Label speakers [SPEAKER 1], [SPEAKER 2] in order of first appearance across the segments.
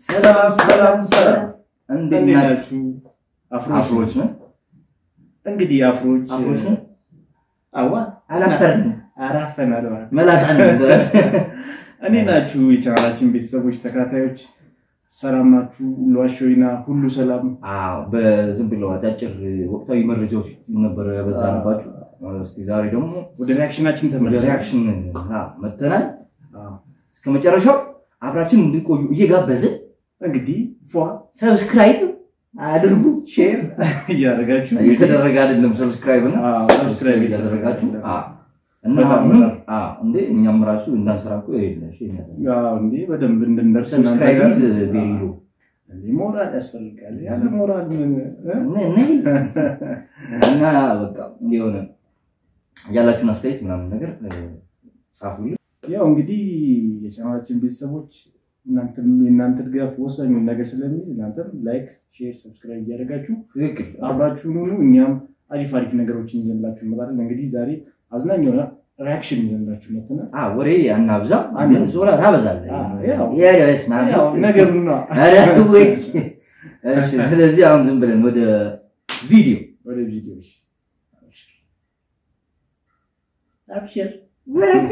[SPEAKER 1] ሰላም ሰላም ሰላም፣
[SPEAKER 2] እንዴት
[SPEAKER 1] እንዴት
[SPEAKER 2] ናችሁ?
[SPEAKER 1] ናችሁ? አፍሮች
[SPEAKER 2] አፍሮች ነን።
[SPEAKER 1] እንግዲህ አፍሮች
[SPEAKER 2] አፍሮች ነን።
[SPEAKER 1] አዋ
[SPEAKER 2] አላፈርንም።
[SPEAKER 1] አራፈናል ማለት
[SPEAKER 2] መላጣ ነን።
[SPEAKER 1] እኔ ናችሁ የቻናላችን ቤተሰቦች ተከታታዮች ሰላም ናችሁ? ሁሉ አሸወይና ሁሉ ሰላም
[SPEAKER 2] አዎ፣ በዝም ብለው አጫጭር ወቅታዊ መረጃዎች ነበረ ያበዛንባችሁ። እስኪ ዛሬ ደግሞ
[SPEAKER 1] ወደ ሪያክሽናችን
[SPEAKER 2] ወደ
[SPEAKER 1] ተመለሰ።
[SPEAKER 2] ሪያክሽን መጥተናል። እስከ መጨረሻው አብራችን እንድቆዩ እየጋበዝን
[SPEAKER 1] እንግዲህ ፏ
[SPEAKER 2] ሰብስክራይብ አድርጉ።
[SPEAKER 1] ሼር እያደረጋችሁ
[SPEAKER 2] የተደረገ አይደለም ሰብስክራይብ ነው።
[SPEAKER 1] አዎ፣
[SPEAKER 2] ሰብስክራይብ እያደረጋችሁ አዎ። እና
[SPEAKER 1] በጣም
[SPEAKER 2] አሁን
[SPEAKER 1] በጣም።
[SPEAKER 2] አዎ፣ እንዴ እኛም ራሱ እንዳንሰራ እኮ የለ እሺ፣ የሚያሳይ
[SPEAKER 1] አዎ፣ እንዴ በደንብ እንድንደርስ እናንተ
[SPEAKER 2] ሰብስክራይብ
[SPEAKER 1] ጋር
[SPEAKER 2] ኢዝ ቬሪ ሎ
[SPEAKER 1] እንዴ ሞራል ያስፈልጋል። ያለ ሞራል ምን እ?
[SPEAKER 2] እና በቃ የሆነ ያላችሁን አስተያየት ምናምን ነገር እ፣ ጻፉልን።
[SPEAKER 1] ያው እንግዲህ የቻናላችን ቤተሰቦች እናንተም የእናንተ ድጋፍ ወሳኙን ነገር ስለሚይዝ እናንተም ላይክ፣ ሼር፣ ሰብስክራይብ እያደረጋችሁ
[SPEAKER 2] ትክክል
[SPEAKER 1] አብራችሁን ሁኑ። እኛም አሪፍ አሪፍ ነገሮችን ይዘንላችሁ እንመጣለን። እንግዲህ ዛሬ አዝናኝ የሆነ ሪያክሽን ይዘንላችሁ መጥተናል።
[SPEAKER 2] አ ወሬ አናብዛ፣
[SPEAKER 1] አንድ
[SPEAKER 2] ግን ዞላ ታበዛለህ።
[SPEAKER 1] አ፣ ያው
[SPEAKER 2] ያ በስመ አብ።
[SPEAKER 1] ያው ነገሩ ነው።
[SPEAKER 2] ኧረ ወይ! እሺ፣ ስለዚህ አሁን ዝም ብለን ወደ ቪዲዮ
[SPEAKER 1] ወደ ቪዲዮች
[SPEAKER 2] አብሽር ወረዳ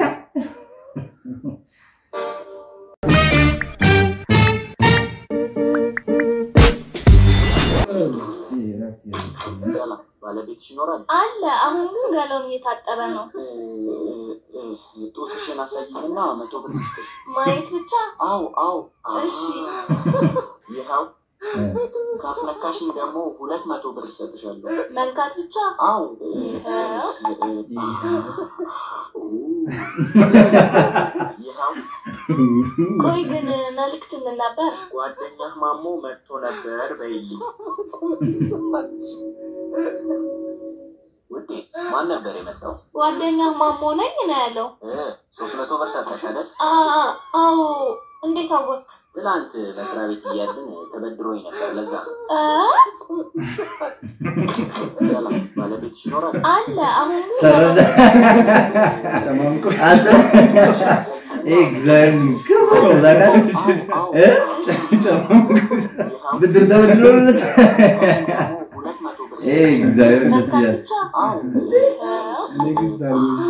[SPEAKER 3] ባለቤትሽ ይኖራል?
[SPEAKER 4] አለ። አሁን ግን ገላውን እየታጠበ ነው።
[SPEAKER 3] ጡትሽን አሳይኝና መቶ ብር ይስጥሽ።
[SPEAKER 4] ማየት ብቻ
[SPEAKER 3] አው አው
[SPEAKER 4] እሺ።
[SPEAKER 3] ይኸው ካስነካሽኝ ደግሞ ሁለት መቶ ብር ይሰጥሻለሁ።
[SPEAKER 4] መንካት ብቻ
[SPEAKER 3] አው
[SPEAKER 4] ይኸው።
[SPEAKER 3] ይኸው
[SPEAKER 4] ቆይ ግን መልዕክት ምን ነበር?
[SPEAKER 3] ጓደኛህ ማሞ መጥቶ ነበር በይልኝ። ውዴ ማን ነበር የመጣው?
[SPEAKER 4] ጓደኛ ማሞ ነኝ ነው ያለው።
[SPEAKER 3] ሶስት መቶ ብር ሰጠሽ አይደል?
[SPEAKER 4] አ- አዎ። እንዴት አወቅ?
[SPEAKER 3] ትላንት መስሪያ ቤት እያለን ተበድሮኝ ነበር። ለዛ
[SPEAKER 4] አ?
[SPEAKER 3] ሰላም ባለቤትሽ ይኖራል?
[SPEAKER 4] አለ። አሁን ግን
[SPEAKER 2] ሰረደ
[SPEAKER 1] ተማምቆ
[SPEAKER 2] አንተ ኤግዛም ክፉ ነው ታውቃለህ እ ብድር ተበድሮ ነው
[SPEAKER 3] ሁለት መቶ ብር
[SPEAKER 2] ኤግዛም ደስ
[SPEAKER 4] መንካት
[SPEAKER 2] ይላል
[SPEAKER 4] ብቻ ይኸው።
[SPEAKER 1] ንግስት አርጎ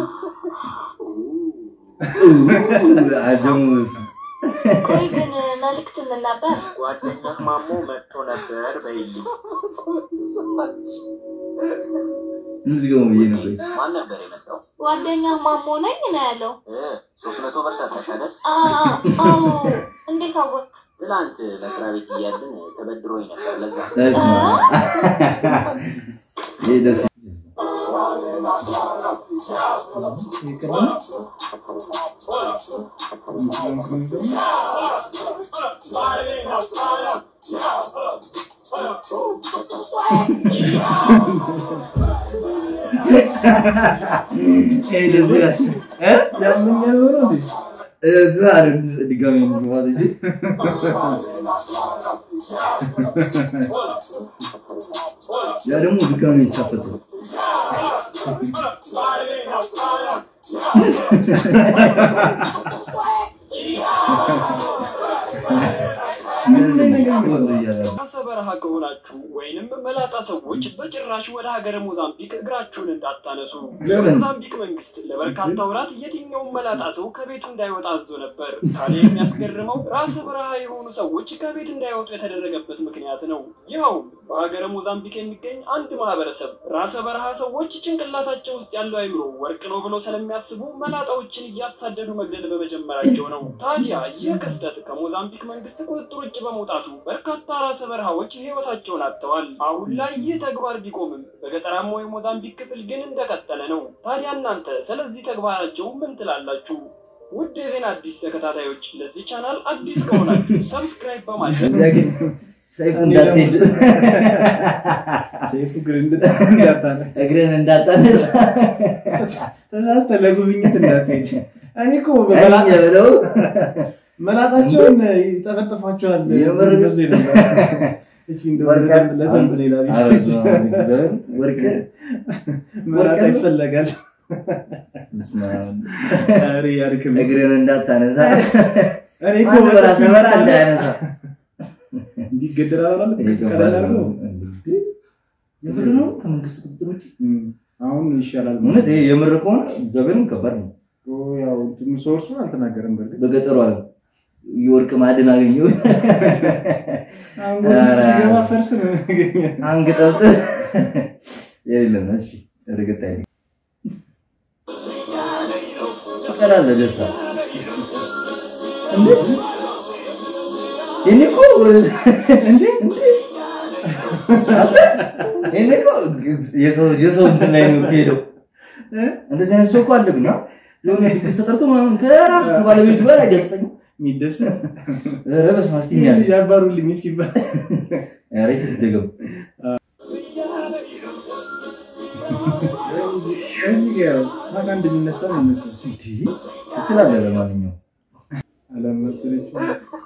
[SPEAKER 2] አደሙ
[SPEAKER 4] ቆይ ግን መልዕክት ምን ነበር?
[SPEAKER 3] ጓደኛህ ማሞ መጥቶ ነበር በይልኝ።
[SPEAKER 2] እንዲሁ ብዬ ነው ቆይ
[SPEAKER 3] ማን ነበር የመጣው?
[SPEAKER 4] ጓደኛ ማሞ ነኝ ነው ያለው።
[SPEAKER 3] ሶስት መቶ ብር ሰጠሽ አይደል?
[SPEAKER 4] አ- አዎ። እንዴት አወቅ?
[SPEAKER 3] ትላንት መስሪያ ቤት እያለን ተበድሮኝ ነበር። ለዛ
[SPEAKER 2] ደስ ነው ይሄ ደስ ይሄ ደስ ይላል እ
[SPEAKER 1] ያምኛል ሆኖ እንዴ?
[SPEAKER 2] እዛ አይደል ድጋሚ ማለት እንጂ ያ ደግሞ ድጋሚ ይሳፈጡ
[SPEAKER 5] ራሰ በረሃ ከሆናችሁ ወይንም መላጣ ሰዎች በጭራሽ ወደ ሀገረ ሞዛምቢክ እግራችሁን እንዳታነሱ።
[SPEAKER 2] ለምን?
[SPEAKER 5] የሞዛምቢክ መንግስት ለበርካታ ወራት የትኛውም መላጣ ሰው ከቤቱ እንዳይወጣ አዞ ነበር። ታዲያ የሚያስገርመው ራሰ በረሃ የሆኑ ሰዎች ከቤት እንዳይወጡ የተደረገበት ምክንያት ነው። ይኸውም በሀገረ ሞዛምቢክ የሚገኝ አንድ ማህበረሰብ ራሰ በረሃ ሰዎች ጭንቅላታቸው ውስጥ ያለው አይምሮ ወርቅ ነው ብለው ስለሚያስቡ መላጣዎችን እያሳደዱ መግደል በመጀመራቸው ነው። ታዲያ ይህ ክስተት ከሞዛምቢክ መንግስት ቁጥጥር ውጭ በመውጣቱ በርካታ ራሰ በረሃዎች ህይወታቸውን አጥተዋል። አሁን ላይ ይህ ተግባር ቢቆምም በገጠራማው የሞዛምቢክ ክፍል ግን እንደቀጠለ ነው። ታዲያ እናንተ ስለዚህ ተግባራቸው ምን ትላላችሁ? ውድ የዜና አዲስ ተከታታዮች ለዚህ ቻናል አዲስ ከሆናችሁ ሰብስክራይብ በማድረግ
[SPEAKER 2] ሰይፉ እንዳትሄድ
[SPEAKER 1] ሰይፉ ግን እንዳታለ
[SPEAKER 2] እግርን እንዳታነሳ
[SPEAKER 1] ተሳስተህ ለጉብኝት እንዳትሄድ። እኔ እኮ
[SPEAKER 2] ቀኝ
[SPEAKER 1] በመላጣ
[SPEAKER 2] ብለው
[SPEAKER 1] መላጣቸውን ይጠፈጥፏቸዋል
[SPEAKER 2] የምር ግን-
[SPEAKER 1] መስሎኝ ነበር። እሺ እንደው
[SPEAKER 2] ወርቅ-
[SPEAKER 1] ለዘንብ- ለዘንብ ሌላ ቤት
[SPEAKER 2] ኧረ እግዚአብሔር፣ ወርቅ
[SPEAKER 1] መላጣ
[SPEAKER 2] ወርቅ-
[SPEAKER 1] ይፈለጋል።
[SPEAKER 2] በስመ አብ።
[SPEAKER 1] ኧረ ያድክም።
[SPEAKER 2] እግርን እንዳታነሳ
[SPEAKER 1] እኔ እኮ
[SPEAKER 2] ማን በራሰ
[SPEAKER 1] በጥፊ
[SPEAKER 2] በራ
[SPEAKER 1] ብቻ-
[SPEAKER 2] እንዳያነሳ
[SPEAKER 1] እንዲገደል አላለም
[SPEAKER 2] ይሄ
[SPEAKER 1] ቀለል
[SPEAKER 2] ከባድ
[SPEAKER 1] አድርጎ
[SPEAKER 2] ነው። እንዴ! የምር ነው ከመንግስት ቁጥጥር ውጭ
[SPEAKER 1] እም፣ አሁን ይሻላል
[SPEAKER 2] እውነት ይሄ የምር ከሆነ እግዚአብሔርም ከባድ ነው።
[SPEAKER 1] ኦ፣ ያው እንትኑ ሶርሱ አልተናገረም በርግጥ
[SPEAKER 2] በገጠሩ ዓለም የወርቅ ማዕድን አገኘው
[SPEAKER 1] አሁን ወደ ውስጥ ሲገባ ፈርስ ነው ያገኛል
[SPEAKER 2] አንገጠብጥ የለም። እሺ ወደ ቀጣይ ነው። ትቀላለህ ደስታ እንዴ የኔ እኮ እንዴ እንዴ አንተ የኔ እኮ የሰው የሰው እንትን ላይ ነው የሄደው። እንደዚህ አይነት ሰው እኮ አለ ግን አ? የሆነ ድግስ ተጠርቶ ምናምን ከራሱ ከባለቤቱ ጋር አይደስተኝም።
[SPEAKER 1] የሚደሰት
[SPEAKER 2] ኧረ በስመ አብ እስቲ
[SPEAKER 1] ይህ
[SPEAKER 2] እንያዝ።
[SPEAKER 1] ልጅ አባሩልኝ እስኪባል
[SPEAKER 2] ኧረ ትደገም
[SPEAKER 1] እዚህ ጋር ማን እንደሚነሳ ነው የሚመስለው
[SPEAKER 2] ትችላለህ። ለማንኛውም
[SPEAKER 1] አለመሰለችም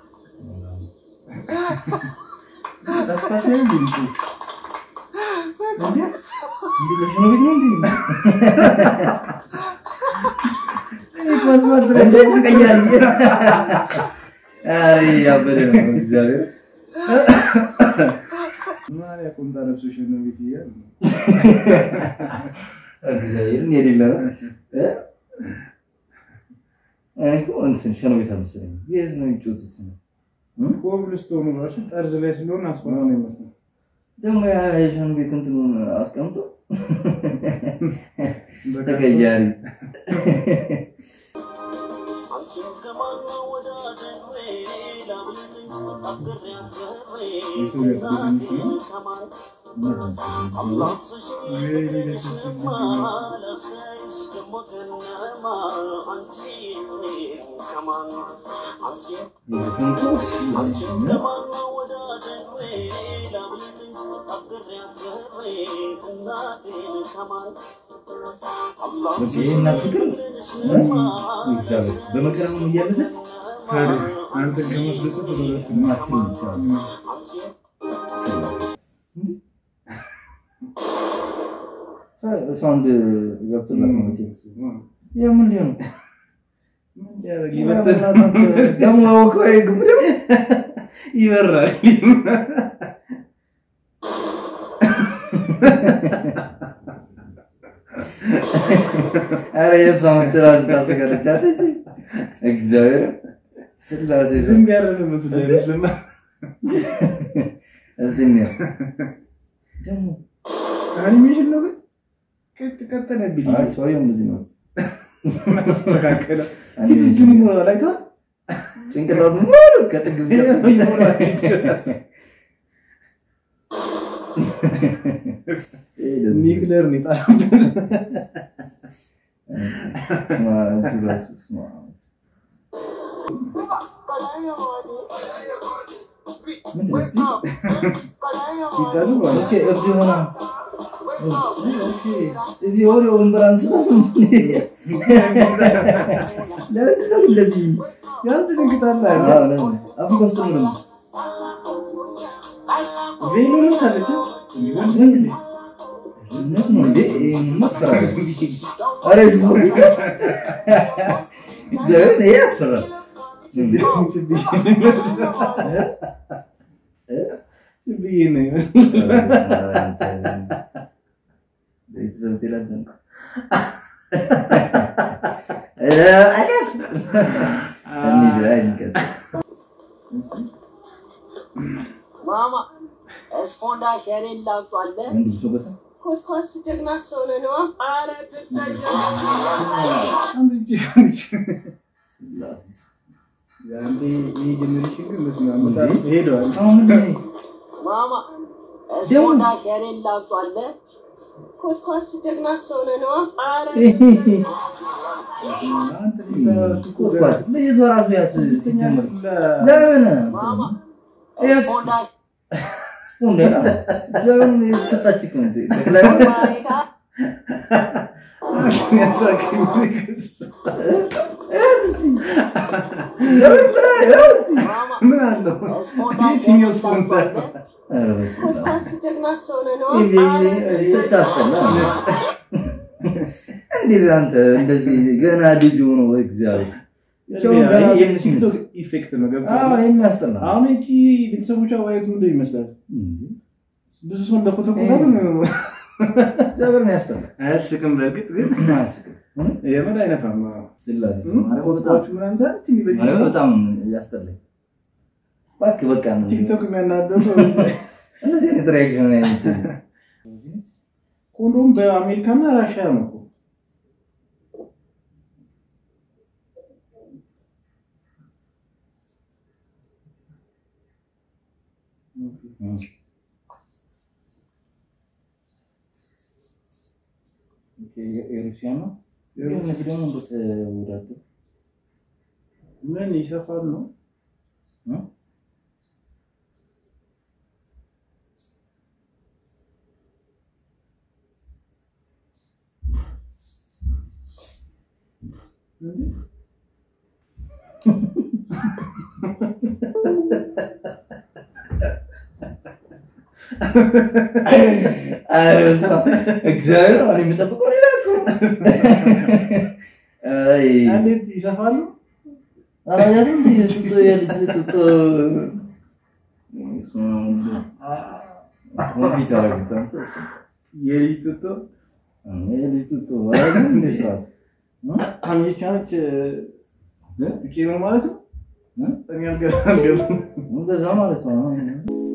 [SPEAKER 2] ተስፋሽ ነው እንዴ? እንዴ? እንዴ ለሽኖ ቤት ነው እንዴ? እንዴ ትቀኛለህ? አይ ያበደ ነው እግዚአብሔር።
[SPEAKER 1] ማን ያቁምጣ ለብሶ ሽኖ ቤት እያለ ነው።
[SPEAKER 2] እግዚአብሔርን የሌለ ነው እ? እኔ እኮ እንትን ሸኖ ቤት አልመሰለኝም። የት ነው የሚጫወቱት?
[SPEAKER 1] ኮብልስቶኑ ራሱ ጠርዝ ላይ ስለሆነ አስፋልት ነው የሚመስለው።
[SPEAKER 2] ደግሞ ያ የሸኖ ቤት እንትኑን አስቀምጦ
[SPEAKER 1] በቃ
[SPEAKER 2] ተቀያሪ
[SPEAKER 1] የሰው ያስገድም ነው።
[SPEAKER 2] የዘፈን እኮ እሺ፣ በቃ ይሄ እናት ፍቅር እ? እግዚአብሔር በመከራም እያለፈች
[SPEAKER 1] ታዲያ አንተን ከማስደሰት ወደ ሁለት ነው።
[SPEAKER 2] ማትም ይችላል ሳውንድ ገብቶላት ነው መቼም። ይሄ ምን ሊሆን ነው?
[SPEAKER 1] ምን ሊያደርግ ይበትል?
[SPEAKER 2] ደግሞ አወቀው ይሄ ግብር
[SPEAKER 1] ይበራል።
[SPEAKER 2] ኧረ የእሷ መተራዝ ታሰጋለች አለች። እግዚአብሔር ስላሴ ስም
[SPEAKER 1] ዝም ያረፈ መስሎ አይመስልም?
[SPEAKER 2] እስቲ እንየው። ደግሞ
[SPEAKER 1] አኒሜሽን ነው ግን ቀጥ ቀጠለብኝ።
[SPEAKER 2] አይ ሰውዬው እንደዚህ ነው።
[SPEAKER 1] ተስተካከለ።
[SPEAKER 2] አኒሜሽን
[SPEAKER 1] ፊቱን ይሞላል። አይተኸዋል?
[SPEAKER 2] ጭንቅላቱ ሙሉ ከጥግ እስከ ጥግ
[SPEAKER 1] ይሞላል።
[SPEAKER 2] ይሄ ደስ ይላል።
[SPEAKER 1] ኒክለር ነው የጣለበት።
[SPEAKER 2] ስማ እጁ ራሱ ስማ ምንድን ነው እስቲ?
[SPEAKER 1] ሲጣሉ ማለት
[SPEAKER 2] ኦኬ እብድ ሆና ኦኬ እዚህ ወደ ወንበር አንስታ ለምንድን ነው እንደዚህ
[SPEAKER 1] ያስደነግጣል።
[SPEAKER 2] አዎ ለምን አፍሪካ ውስጥ ነው ደግሞ
[SPEAKER 1] ቬሎ ለብሳለች።
[SPEAKER 2] ምንድን ነው እውነት ነው እንዴ ይሄንማ ትፈራለህ ኧረ እዚህ ነው እግዚአብሔር ይሄ ያስፈራል
[SPEAKER 1] ብዬ ነው ይመስል
[SPEAKER 2] ቤተሰብ ትላለህ አሊያስ እንሂድ አይ እንቀጥል
[SPEAKER 3] ማማ እስፖንዳ ሸሬን ላምጧለ
[SPEAKER 2] አንድ ብሶ በታ
[SPEAKER 6] ኮትኳት ጀግና ስለሆነ ነዋ።
[SPEAKER 3] አረ ትታያ
[SPEAKER 1] አንተ እጅ ሆነች። አንተ ይሄ ጀኔሬሽን ግን በስመ አብ በጣም ሄደዋል።
[SPEAKER 2] አሁን ምንድን ነው
[SPEAKER 3] ማማ እስፖንዳ ሸሬን ላምጧለ
[SPEAKER 6] ኮትኳት ጀግና ስለሆነ ነዋ።
[SPEAKER 3] አረ
[SPEAKER 1] አንተ ልጅ ተራሱ እኮ
[SPEAKER 2] ቁጥቋጥ ልጅቷ ራሱ ያት
[SPEAKER 1] ስድስተኛ
[SPEAKER 2] ስትጀምር
[SPEAKER 1] ክፍል
[SPEAKER 2] ለምን
[SPEAKER 3] ማማ
[SPEAKER 2] ያት
[SPEAKER 3] እስፖንዳ
[SPEAKER 2] ስፖንደና እግዚአብሔር የተሰጣች እኮ ነች። ጠቅላይ
[SPEAKER 4] ማሪካ
[SPEAKER 1] ያሳቀኝ ንግስ
[SPEAKER 2] ያት እስቲ እግዚአብሔር ብላ ያው እስቲ
[SPEAKER 3] ማማ
[SPEAKER 1] ምን አለው?
[SPEAKER 3] እስፖንዳ
[SPEAKER 1] የትኛው
[SPEAKER 3] ሸሬን
[SPEAKER 1] ስፖንዳ?
[SPEAKER 3] ላምጧለ
[SPEAKER 2] ኧረ በስመ አብ።
[SPEAKER 6] ኮትኳት ጀግና ስለሆነ ነዋ።
[SPEAKER 2] ይሄ ስታስጠላ እንዴት አንተ እንደዚህ ገና ልጅ ሆኖ እግዚአብሔር ብቻውን ገና
[SPEAKER 1] ይሄ
[SPEAKER 2] ትንሽ
[SPEAKER 1] የቲክቶክ
[SPEAKER 2] ነች።
[SPEAKER 1] ኢፌክት ነው
[SPEAKER 2] አዎ
[SPEAKER 1] ገብቶሃል?
[SPEAKER 2] የሚያስጠላ
[SPEAKER 1] አሁን እቺ ቤተሰቦቿ ዋየቱ ምንድን ይመስላል? ብዙ ሰው እንደኮተኮታት ነው።
[SPEAKER 2] እግዚአብሔር ነው ያስጠላ
[SPEAKER 1] አያስቅም። በእርግጥ ግን
[SPEAKER 2] አያስቅም።
[SPEAKER 1] የምን አይነፋም።
[SPEAKER 2] ስላሴ
[SPEAKER 1] እም?
[SPEAKER 2] ማርያም በጣም
[SPEAKER 1] ኮትኳቹ ምናምን ታች እንዲህ በዚህ
[SPEAKER 2] ማርያም በጣም ያስጠላኝ። እባክህ በቃ ነው
[SPEAKER 1] ቲክቶክ የሚያናደው ሰው
[SPEAKER 2] እንደዚህ አይነት ሪያክሽን አይነት
[SPEAKER 1] ኮንዶም በአሜሪካና ራሽያ ነው እኮ።
[SPEAKER 2] የሩሲያ ነው እነዚህ ደግሞ እንደተወዳደሩ
[SPEAKER 1] ምን ይሰፋል ነው
[SPEAKER 2] እ? እግዚአብሔር አሁን የሚጠብቀው ሌላ እኮ ነው። አይ
[SPEAKER 1] እንዴት ይሰፋሉ?
[SPEAKER 2] አላያትም እንደ የጡጦ የልጅ ጡጦ ኮምፒውተር አደረጉት አንተ እሱ።
[SPEAKER 1] የልጅ ጡጦ
[SPEAKER 2] የልጅ ጡጦ አላየህም እንደ ስርዓቱ
[SPEAKER 1] አሜሪካኖች
[SPEAKER 2] እ?
[SPEAKER 1] ውጪ ነው ማለት ነው።
[SPEAKER 2] እ?
[SPEAKER 1] እኔ አልገባም።
[SPEAKER 2] እንደዛ ማለት ነው።